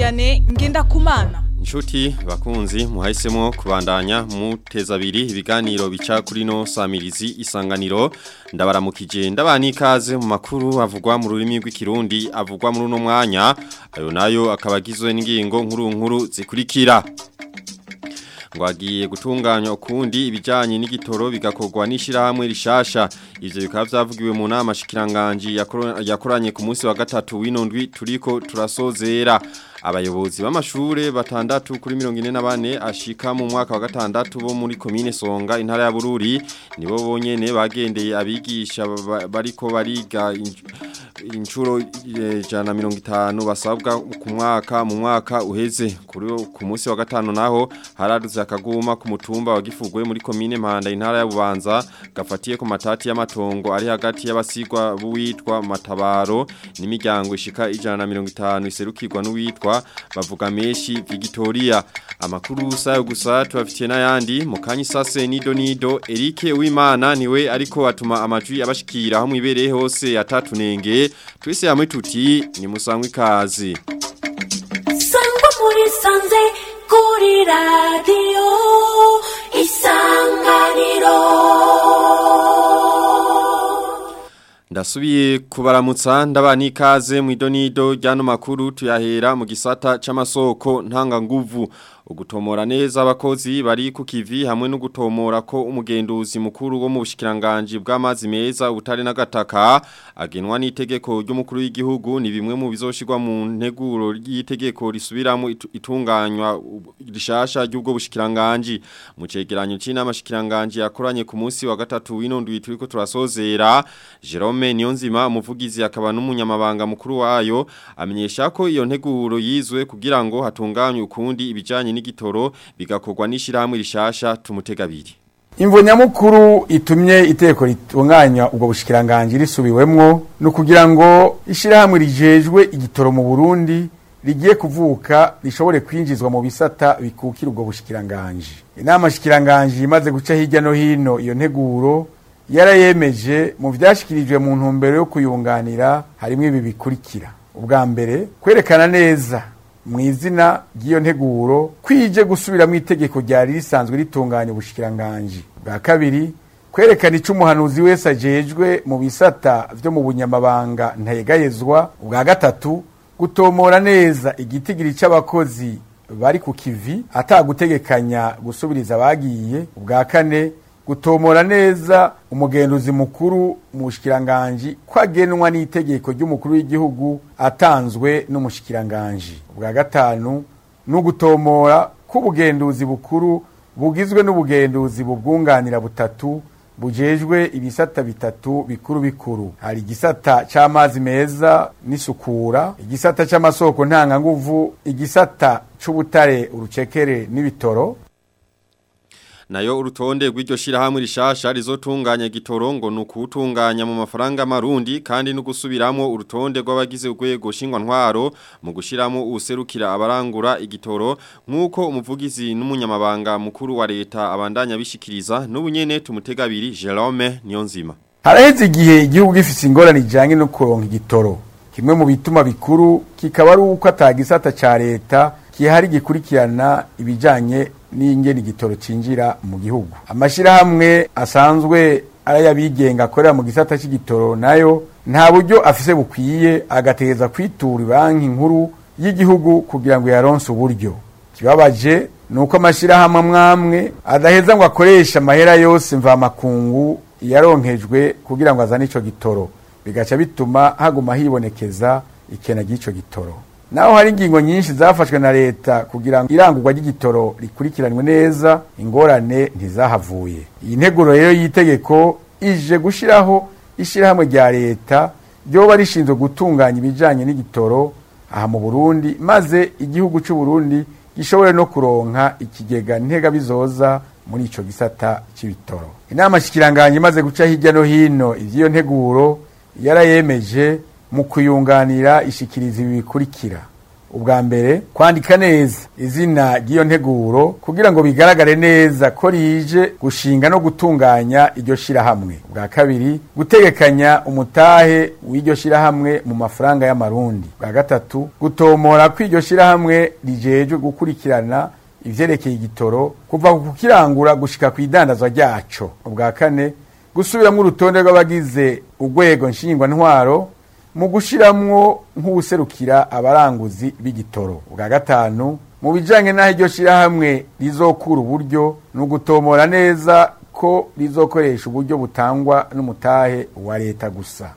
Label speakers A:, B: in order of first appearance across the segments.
A: Vianney Ngendakumana
B: Nshuti bakunzi muhahisemo kubandanya muteza abiri ibiganiro bica kuri no samirizi isanganiro ndabaramukije ndabana ikaze mu makuru avugwa mu rurimi rw'ikirundi avugwa muri uno mwanya ayo nayo akaba agizwe n'ingingo nkuru nkuru zikurikira ngo agiye gutunganywa ukundi ibijyanye n'igitoro bigakorwa n'ishyirahamwe rishasha ibyo bikaba byavugiwe mu nama shikiranganji yakoranye ku munsi wa gatatu w'inondwi turiko turasozera abayobozi b'amashure batandatu kuri mirongo ine na bane ashika mu mwaka wa gatandatu bo muri komine songa intara ya bururi nibo bonyene bagendeye abigisha bariko bariga inshuro ijana na mirongo itanu basabwa ku mwaka mu mwaka uheze kuri ku munsi wa gatanu naho haradutse akaguma ku mutumba wa gifugwe muri komine mpanda intara ya bubanza gafatiye ku matati y'amatongo ari hagati y'abasigwa buwitwa matabaro n'imiryango ishika ijana na mirongo itanu iserukirwa n'uwitwa bavuga menshi Victoria amakuru sayo gusa tubafitiye n'ayandi mu kanyi sase nido nido Eric Uwimana niwe ariko atuma amajwi abashikira aho mwibereye hose atatunenge twese hamwe tuti ni musangwe kazi
C: Sangwa muri sanze kuri radio isanganiro
B: Ndasubiye kubaramutsa ndabana ikaze mu idonido ryano makuru tuyahera mu gisata c'amasoko ntanga nguvu ugutomora neza abakozi bari ku kivi hamwe no gutomora ko umugenduzi mukuru wo mu bushikiranganje bw'amazi meza ubutare n'agataka agenwa n'itegeko ry'umukuru w'igihugu ni bimwe mu bizoshirwa mu nteguro y'itegeko risubiramo itunganywa rishasha ry'ubwo bushikiranganje mu cegeranyo c'inama shikiranganje yakoranye ku munsi wa gatatu w'inondwi turiko turasozera Jerome Niyonzima umuvugizi akaba n'umunyamabanga mukuru wayo amenyesha ko iyo nteguro yizwe kugira ngo hatunganywe ukundi ibijanye n'igitoro bigakorwa n'ishyirahamwe rishasha tumutegabiri
D: imvo nyamukuru itumye iteko ritunganya ubwo bushikiranganje risubiwemwo no kugira ngo ishyirahamwe rijejwe igitoro mu Burundi rigiye kuvuka rishobore kwinjizwa mu bisata bikukira ubwo bushikiranganje inama shikiranganje imaze guca hirya no hino iyo nteguro yarayemeje mu vyashikirijwe mu ntumbero yo kuyunganira harimo ibi bikurikira ubwa mbere kwerekana neza mu izina ry'iyo nteguro kwije gusubiramo itegeko ryari risanzwe ritunganya ubushikiranganje bwa kabiri kwerekana ico umuhanuzi wese ajejwe mu bisata vyo mu bunyamabanga ntayegayezwa ubwa gatatu gutomora neza igitigiri c'abakozi bari ku kivi atagutegekanya gusubiriza abagiye ubwa kane gutomora neza umugenduzi mukuru mu bushikiranganje kwagenwa n'itegeko ry'umukuru w'igihugu atanzwe n'umushikiranganje ubwa gatanu no gutomora k'ubugenduzi bukuru bugizwe n'ubugenduzi bubwunganira butatu bujejwe ibisata bitatu bikuru bikuru hari igisata c'amazi meza n'isukura igisata c'amasoko ntanganguvu igisata c'ubutare urucekere n'ibitoro
B: nayo urutonde rw'iryo shirahamwe rishasha rizotunganya gitoro ngo nukutunganya mu mafaranga marundi kandi no gusubiramo urutonde rw'abagize urwego shingwa ntwaro mu gushiramo userukira abarangura igitoro nkuko umuvugizi n'umunyamabanga mukuru wa leta abandanya bishikiriza n'ubunyene tumutegabiri Jerome Niyonzima
D: haraheze igihe igihugu gifise ingorane ijanye no kuronka igitoro kimwe mu bituma bikuru kikaba ari uko atagisata ca leta kihari gikurikirana ibijanye n'ingene igitoro cinjira mu gihugu amashirahamwe asanzwe arayabigenga akorera mu gisata c'igitoro nayo nta buryo afise bukwiye agategeza kwitura banki nkuru y'igihugu kugira ngo yaronse uburyo kibabaje nuko amashirahamwe amwamwe adaheza ngo akoreshe amahera yose mvamakungu yaronkejwe kugira ngo azane ico gitoro bigaca bituma haguma hibonekeza ikena ry'ico gitoro naho hari ingingo nyinshi zafashwe na leta kugira ngo irangurwa ry'igitoro rikurikiranwe neza ingorane ntizahavuye iyi nteguro rero y'itegeko ije gushiraho ishirahamwe rya leta ryoba rishinzwe gutunganya ibijanye n'igitoro aha mu Burundi maze igihugu c'u Burundi gishobore no kuronka ikigega ntega bizoza muri ico gisata c'ibitoro inama shikiranganje imaze guca hirya no hino ivyiyo nteguro yarayemeje mu kuyunganira ishikiriza ibi bikurikira ubwa mbere kwandika neza izina ry'iyo nteguro kugira ngo bigaragare neza ko rije gushinga no gutunganya iryo shirahamwe ubwa kabiri gutegekanya umutahe w'iryo shirahamwe mu mafaranga y'amarundi ubwa gatatu gutomora ko iryo shirahamwe rijejwe gukurikirana ivyerekeye igitoro kuva ku kukirangura gushika ku idandazwa ryaco ubwa kane gusubiramwo urutonde rw'abagize urwego nshingwantwaro mu gushiramwo nk'uwuserukira abaranguzi b'igitoro ubwa gatanu mu bijanye n'aho iryo shirahamwe rizokura uburyo ni ugutomora neza ko rizokoresha uburyo butangwa n'umutahe wa leta gusa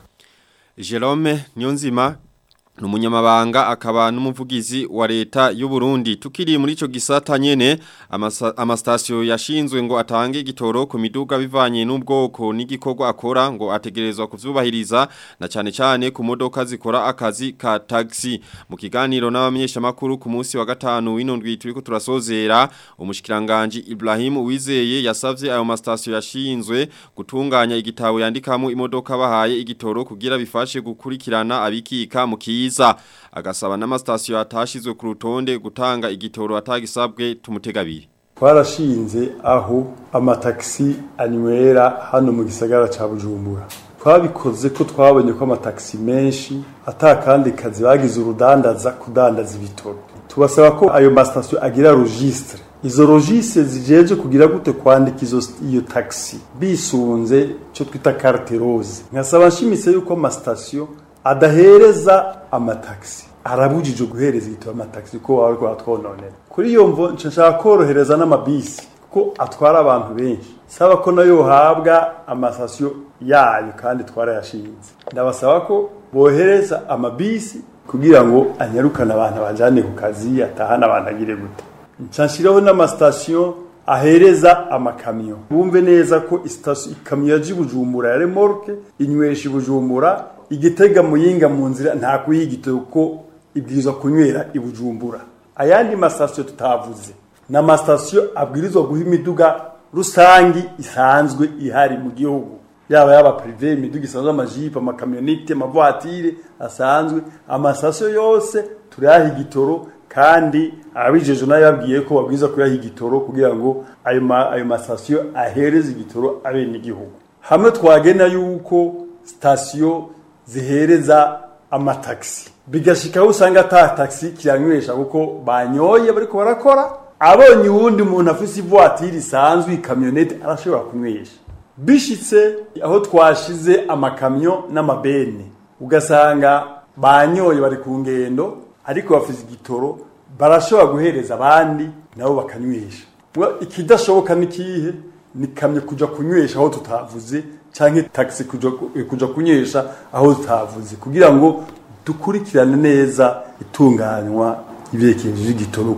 B: Jerome Nyonzima Numunyamabanga akaba n'umuvugizi wa leta y'u Burundi tukiri muri ico gisata nyene amasa- amastasyo yashinzwe ngo atange igitoro ku miduga bivanye n'ubwoko n'igikorwa akora ngo ategerezwa kuvyubahiriza na cane cane ku modoka zikora akazi ka taxi mu kiganiro n'abamenyesha makuru ku munsi wa gatanu w'inondwi turiko turasozera umushikiranganje Ibrahim Uwizeye yasavye ayo mastasyo yashinzwe gutunganya igitabo yandikamo imodoka bahaye igitoro kugira bifashe gukurikirana abikika mu kiza agasaba n'amastasyo atashizwe ku rutonde gutanga igitoro atagisabwe tumutegabiri
A: twarashinze aho amatagisi anywera hano mu gisagara ca bujumbura twabikoze ko twabonye ko amatagisi menshi atakandi kazi bagize urudandaza kudandaza ibitoro tubasaba ko ayo masitasiyo agira registre izo registre zijeje kugira gute kwandika izo iyo taxi bisunze cyo twita carte rose nkasaba nshimitse yuko amasitasiyo adahereza amataxi arabujije guhereza igitabo amataxi ko waba ariko atwononera kuri iyo mvo nca nshaka korohereza n'amabisi kuko atwara abantu benshi saba ko nayo yohabwa amasasiyo yayo kandi twarayashinze ndabasaba ko bohereza amabisi kugira ngo anyarukane abantu bajane ku kazi atahane abantu agire gute nca nshiraho n'amasitasiyo ahereza amakamyo bumve neza ko isitasiyo ikamyo yaje i bujumbura ya remorke inywesha i bujumbura igitega muyinga mu nzira nta kuyigitoro kuko ibwirizwa kunywera i bujumbura ayandi masitasiyo tutavuze ni amasitasiyo abwirizwa guha imiduga rusangi isanzwe ihari mu gihugu yaba yaba prive imiduga isanzwe amajipo amakamyonite amavatire asanzwe amasitasiyo yose turayaha igitoro kandi abijeje nayo yabwiye ko babwiza kuyaha igitoro kugira ngo ayo ma- ayo masitasiyo ahereze igitoro abene igihugu hamwe twagena yuko sitasiyo zihereza amataxi bigashikaho usanga ata taxi kiranywesha kuko banyoye bariko barakora abonye uwundi muntu afise ivoitire isanzwe ikamyonete arashobora kunywesha bishitse aho twashize amakamyo n'amabene ugasanga banyoye bari ku ngendo ariko bafise igitoro barashobora guhereza abandi nabo bakanywesha Mwa- ikidashoboka nikihe ni kamyo kuja kunywesha aho tutavuze canke taxi kuja kuja kunywesha aho tutavuze kugira ngo dukurikirane neza itunganywa ibyerekezo by'igitoro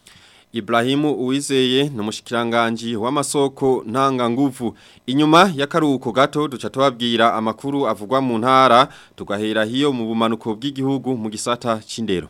B: Ibrahimu Uwizeye n'umushikiranganje w'amasoko ntanga nguvu inyuma y'akaruhuko gato duca tubabwira amakuru avugwa mu ntara tugahera hiyo mu bumanuko bw'igihugu mu gisata c'indero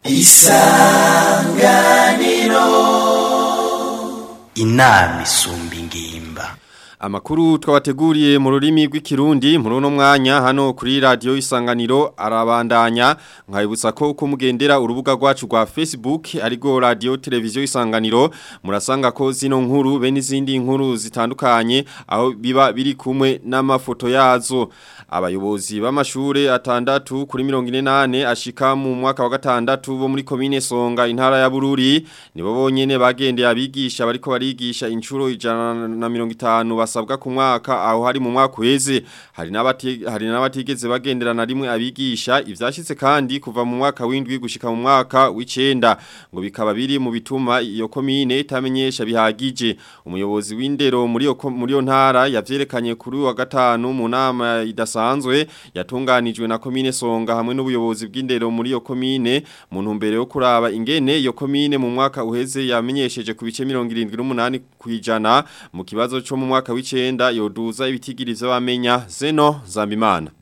E: inama isumba ingimba
B: Amakuru twabateguriye mu rurimi rw'ikirundi muri uno mwanya hano kuri radio isanganiro arabandanya nkayibutsa ko uko mugendera urubuga rwacu rwa Facebook arigo radio televiziyo isanganiro murasanga ko zino nkuru be n'izindi nkuru zitandukanye aho biba biri kumwe n'amafoto yazo abayobozi b'amashure atandatu kuri 48 ashika mu mwaka wa gatandatu bo muri komine Songa intara ya Bururi nibo bonyene bagendeye abigisha bariko barigisha incuro ijana na mirongo itanu basabwa ku mwaka aho hari mu mwaka uheze hari n'abati hari n'abatigeze bagendera na rimwe abigisha ivyashitse kandi kuva mu mwaka w'indwi gushika mu mwaka w'icenda ngo bikaba biri mu bituma iyo komine itamenyesha bihagije umuyobozi w'indero muri yo ko- muri yo ntara yavyerekanye kuri uyu wa gatanu mu nama idasanzwe yatunganijwe na komine Songa hamwe n'ubuyobozi bw'indero muri yo komine mu ntumbero yo kuraba ingene iyo komine mu mwaka uheze yamenyesheje ku bice 78 kwijana mu kibazo cyo mu mwaka w'icenda yoduza ibitigiri vy'abamenya Zeno Zambimana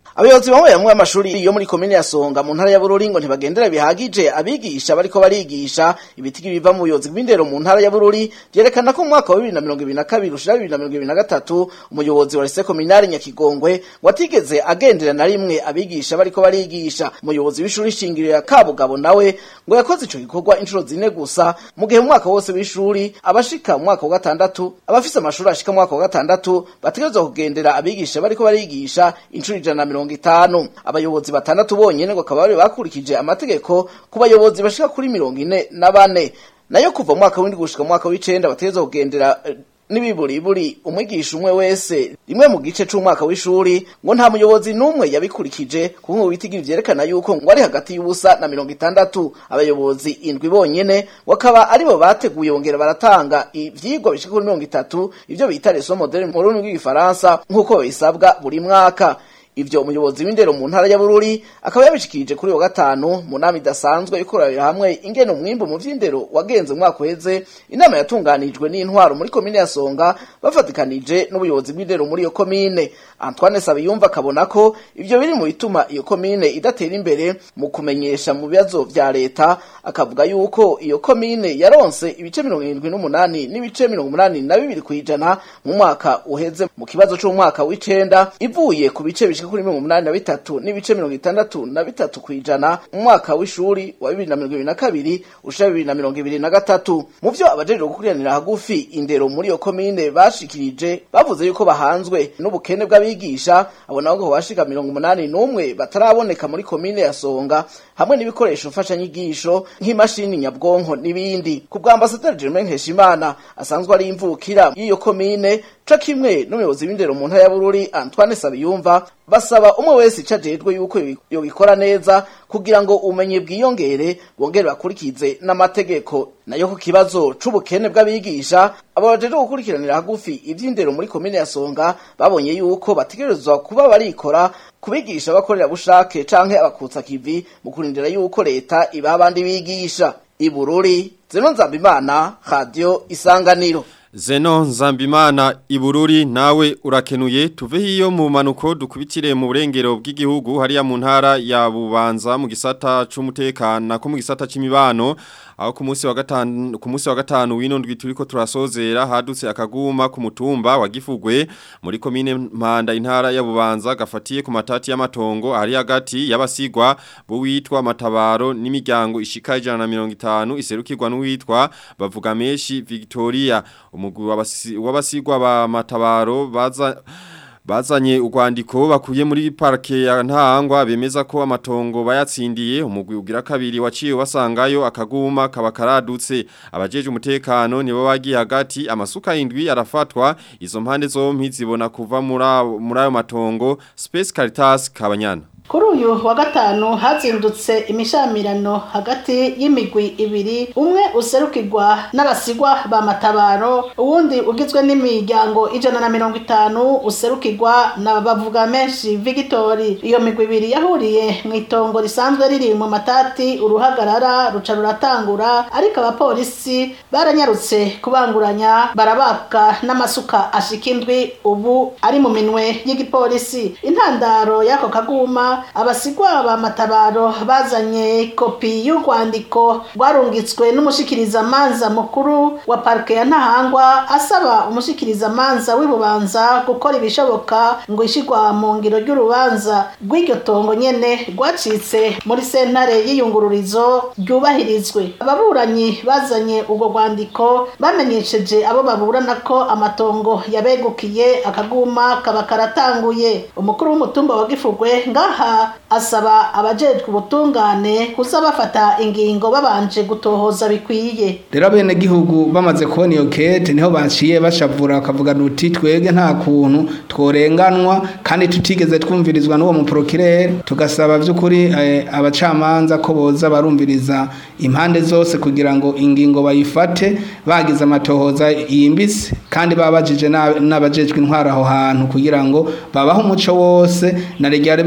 F: abayobozi bamwe bamwe b'amashuri yo muri komine ya Songa mu ntara ya Bururi ngo ntibagendera bihagije abigisha bariko barigisha ibitigi biva mu buyobozi bw'indero mu ntara ya Bururi vyerekana ko mu mwaka wa 2022 ushira 2023 umuyobozi wa Lycée Communale Nyakigongwe watigeze agendera na rimwe abigisha bariko barigisha umuyobozi w'ishuri shingiro ya Kabugabo nawe ngo yakoze ico gikorwa inshuro zine gusa mu gihe mu mwaka wose w'ishuri abashika mu mwaka wa gatandatu abafise amashuri ashika mu mwaka wa gatandatu bategerezwa kugendera abigisha bariko barigisha inshuro ijana na mirongo itanu abayobozi batandatu bonyene ngo akaba bari bakurikije amategeko ku bayobozi bashika kuri mirongo ine na bane nayo kuva mu mwaka w'indwi gushika mu mwaka w'icenda bategerezwa kugendera eh, n'ibiburiburi umwigisha umwe wese rimwe mu gice c'umwaka w'ishuri ngo nta muyobozi n'umwe yabikurikije kuko ngo bitigira vyerekana yuko ngo ari hagati y'ubusa na mirongo itandatu abayobozi indwi bonyene bakaba aribo bateguye bongera baratanga ivyigwa bishika kuri mirongo itatu ivyo bita leçon moderne mu rurimi rw'igifaransa nk'uko babisabwa buri mwaka ivyo umuyobozi w'indero mu ntara ya Bururi akaba yabishikirije kuri wa gatanu mu nama idasanzwe ikorera hamwe ingene umwimbu mu vy'indero wagenze mu mwaka uheze inama yatunganijwe n'intwaro muri komine ya Songa bafatikanije n'ubuyobozi bw'indero muri iyo komine Antoine Sabiyumva akabona ko ivyo biri mu bituma iyo komine idatera imbere mu kumenyesha mu bibazo vya leta akavuga yuko iyo komine yaronse ibice mirongo irindwi n'umunani n'ibice mirongo umunani na bibiri kw'ijana mu mwaka uheze mu kibazo c'umwaka w'icenda ivuye ku bice bishika kuri mirongo umunani na bitatu n'ibice mirongo itandatu na bitatu kw'ijana mu mwaka w'ishuri wa bibiri na mirongo ibiri na kabiri ushira bibiri na mirongo ibiri na gatatu mu vyo abajejwe gukuriranira hagufi indero muri iyo komine bashikirije bavuze yuko bahanzwe n'ubukene bw'abigisha abo nabo ngo bashika mirongo umunani n'umwe bataraboneka muri komine ya Songa hamwe n'ibikoresho mfashanyigisho nk'imashini nyabwonko n'ibindi ku bwa ambasaderi Germain Nkeshimana asanzwe ari imvukira y'iyo komine co kimwe n'umuyobozi w'indero mu ntara ya Bururi Antoine Sabiyumva basaba umwe wese ico ajejwe yuko yobikora neza kugira ngo umenye bwiyongere bongere bakurikize n'amategeko nayo ku kibazo c'ubukene bw'abigisha abo bajejwe gukurikiranira hagufi ivy'indero muri komine ya Songa babonye yuko bategerezwa kuba barikora kubigisha bakorera bushake canke abakutsa kivi mu kurindira yuko leta ibaha abandi bigisha ibururi zeno nzambimana radio isanganiro
B: Zeno Nzambimana Ibururi nawe urakenuye tuve hiyo mu manuko dukubitire mu burengero bw'igihugu hariya mu ntara ya Bubanza mu gisata c'umutekano ko mu gisata c'imibano aho ku munsi wa gatanu ku munsi wa gatanu wino ndwi turiko turasozera hadutse akaguma ku mutumba wa Gifugwe muri komine Mpanda intara ya Bubanza gafatiye ku matati y'amatongo ari hagati y'abasigwa bo witwa matabaro n'imiryango ishika 150 iserukirwa n'uwitwa bavuga meshi Victoria umugwi w'abasigwa ba matabaro baza bazanye urwandiko bakuye muri parke ya ntangwa bemeza ko amatongo bayatsindiye umugwi ugira kabiri waciye wasangayo akaguma kaba karadutse abajeje umutekano nibo bagiye hagati amasuka indwi arafatwa izo mpande zompi zibona kuva muri ayo matongo Space Caritas Kabanyana
G: kuri uyu wa gatanu hazindutse imishamirano hagati y'imigwi ibiri umwe userukirwa n'abasigwa ba matabaro uwundi ugizwe n'imiryango ijana na mirongo itanu userukirwa na bavuga menshi vigitori iyo migwi ibiri yahuriye mu itongo risanzwe riri mu matati uruhagarara ruca ruratangura ariko abapolisi baranyarutse kubanguranya barabaka n'amasuka ashika indwi ubu ari mu minwe y'igipolisi intandaro y'ako kaguma abasigwa ba matabaro bazanye kopi y'urwandiko rwarungitswe n'umushikirizamanza mukuru wa parike ya ntahangwa asaba umushikirizamanza w'ibubanza gukora ibishoboka ngo ishigwa mu ngiro ry'urubanza rw'iryo tongo nyene rwacitse muri sentare y'iyungururizo ryubahirizwe ababuranyi bazanye urwo rwandiko bamenyesheje abo baburana ko amatongo yabegukiye akaguma kaba karatanguye umukuru w'umutumba wa gifugwe ngaha asaba abajejwe ubutungane kuza bafata ingingo babanje gutohoza bikwiye
H: rero bene gihugu bamaze kubona iyo kete niho baciye bashavura bakavuga uti twebwe nta kuntu tworenganwa kandi tutigeze twumvirizwa n'uwo muporokirere tugasaba by'ukuri abacamanza ko boza barumviriza impande zose kugira ngo ingingo bayifate bagize amatohoza yimbitse kandi babajije n'abajejwe intwara aho hantu kugira ngo babahe umuco wose na bene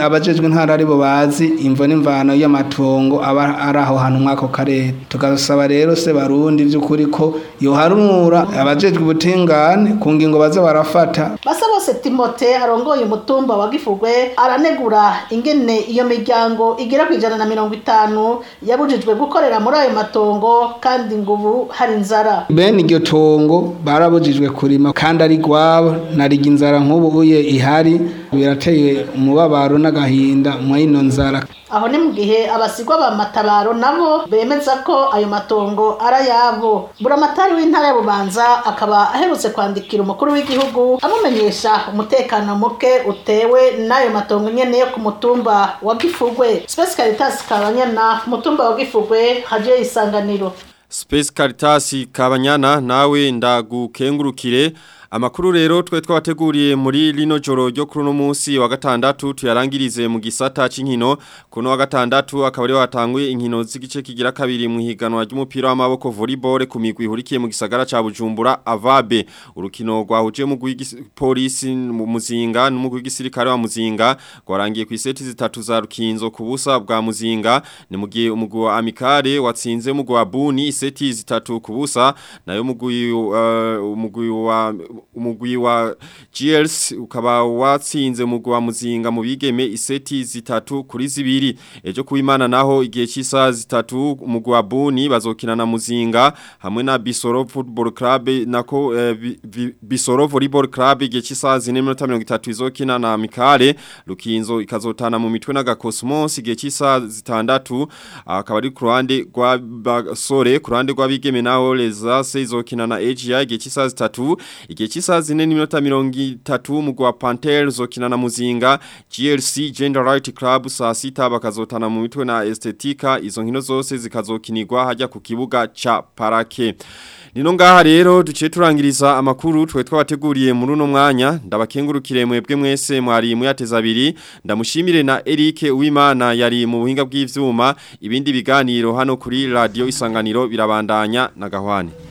H: abajejwe intara aribo bazi imvo n'imvano y'amatongo aba ari aho hantu mw'ako karere tugasaba rero se barundi by'ukuri ko yoharura abajejwe ubutingane ku ngingo baza barafata
G: basa bose timote arongoye umutumba wa gifugwe aranegura ingene iyo miryango igera ku ijana na mirongo itanu yabujijwe gukorera muri ayo matongo kandi ngo ubu hari inzara
H: bene iryo tongo barabujijwe kurima kandi ari gwabo nariga inzara nk'ubu uye ihari birateye umubabaro n'agahinda muri ino nzara
G: aho ni mu gihe abasigwa ba matabaro nabo bemeza ko ayo matongo ari ayabo buramatari w'intara ya bubanza akaba aherutse kwandikira umukuru w'igihugu amumenyesha umutekano muke utewe n'ayo matongo nyene yo ku mutumba wa gifugwe space caritas kabanyana ku mutumba wa gifugwe haje isanganiro
B: Space Caritas Kabanyana nawe ndagukengurukire Amakuru rero twe twabateguriye muri lino joro ryo kuri no munsi wa gatandatu tuyarangirize mu gisata c'inkino kuno wa gatandatu akaba ari watanguye inkino z'igice kigira kabiri mu higanwa ry'umupira w'amaboko volleyball ku migwi ihurikiye mu gisagara ca Bujumbura Avabe urukino rwahuje mu polisi mu muzinga n'umugwi w'igisirikare wa muzinga gwarangiye ku iseti zitatu za rukinzo ku busa bwa muzinga ni mu gihe umugwi wa Amikare watsinze umugwi wa Buni iseti zitatu ku busa nayo umugwi uh, umugwi wa umugwi wa GLS ukaba watsinze umugwi wa muzinga mu bigeme iseti zitatu kuri zibiri ejo kuimana naho igihe cy'isa zitatu umugwi wa Buni bazokina na muzinga hamwe na Bisoro Football Club nako eh, bi, bi, Bisoro Volleyball Club igihe cy'isa 4:30 izokina na Mikale Lukinzo ikazotana mu mitwe na Gakosmos igihe cy'isa zitandatu akaba ari ku ruhande rwa Basore ku ruhande rwa bigeme naho Lezase izokina na AGI igihe cy'isa zitatu igihe cy'isa zine n'iminota mirongo itatu umugwi wa Panthers uzokina na Muzinga GLC Gender Right Club saa sita bakazotana mu mitwe na Estetika izo nkino zose zikazokinirwa hajya ku kibuga ca Parake Nino ngaha rero duciye turangiriza amakuru twe twabateguriye muri uno mwanya ndabakengurukire mwebwe mwese mwari muyateza abiri ndamushimire na Eric Uwimana yari mu buhinga bw'ivyuma ibindi biganiro hano kuri radio isanganiro birabandanya na gahwane